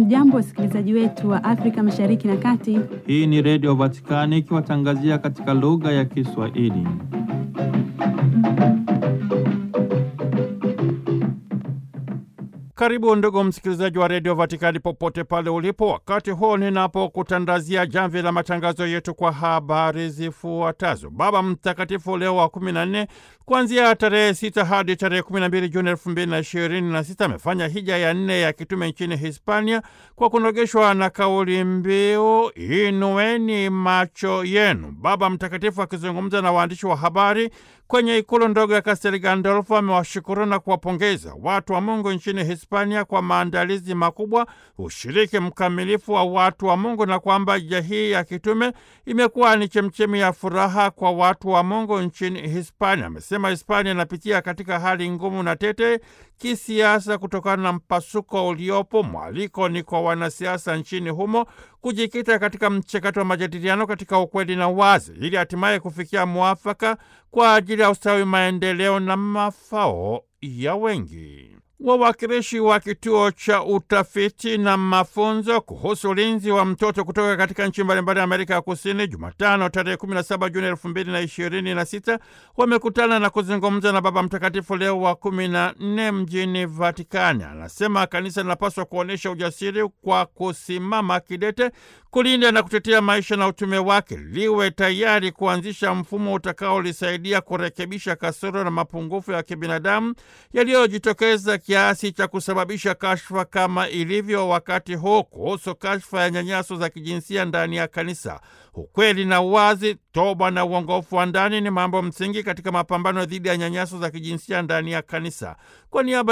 Hamjambo, wasikilizaji wetu wa Afrika Mashariki na Kati. Hii ni Redio Vatikani ikiwatangazia katika lugha ya Kiswahili. Karibu ndugu msikilizaji wa redio Vatikani popote pale ulipo, wakati huu ninapokutandazia jamvi la matangazo yetu kwa habari zifuatazo. Baba Mtakatifu Leo wa kumi na nne kuanzia tarehe sita hadi tarehe kumi na mbili Juni elfu mbili na ishirini na sita amefanya hija ya nne ya kitume nchini Hispania kwa kunogeshwa na kauli mbiu inueni macho yenu. Baba Mtakatifu akizungumza na waandishi wa habari kwenye ikulu ndogo ya Castel Gandolfo amewashukuru na kuwapongeza watu wa Mungu nchini Hispania kwa maandalizi makubwa, ushiriki mkamilifu wa watu wa Mungu na kwamba hija hii ya kitume imekuwa ni chemchemi ya furaha kwa watu wa Mungu nchini Hispania. Amesema Hispania inapitia katika hali ngumu na tete kisiasa kutokana na mpasuko uliopo. Mwaliko ni kwa wanasiasa nchini humo kujikita katika mchakato wa majadiliano katika ukweli na wazi, ili hatimaye kufikia mwafaka kwa ajili ya ustawi, maendeleo na mafao ya wengi. Wawakilishi wa kituo cha utafiti na mafunzo kuhusu ulinzi wa mtoto kutoka katika nchi mbalimbali ya Amerika ya Kusini, Jumatano tarehe 17 Juni 2026 wamekutana na kuzungumza na Baba Mtakatifu Leo wa 14 mjini Vatikani. Anasema kanisa linapaswa kuonyesha ujasiri kwa kusimama kidete kulinda na kutetea maisha na utume wake, liwe tayari kuanzisha mfumo utakaolisaidia kurekebisha kasoro na mapungufu ya kibinadamu yaliyojitokeza kiasi cha kusababisha kashfa kama ilivyo wakati huu kuhusu kashfa ya nyanyaso za kijinsia ndani ya kanisa. Ukweli na uwazi, toba na uongofu wa ndani ni mambo msingi katika mapambano dhidi ya nyanyaso za kijinsia ndani ya kanisa. Kwa niaba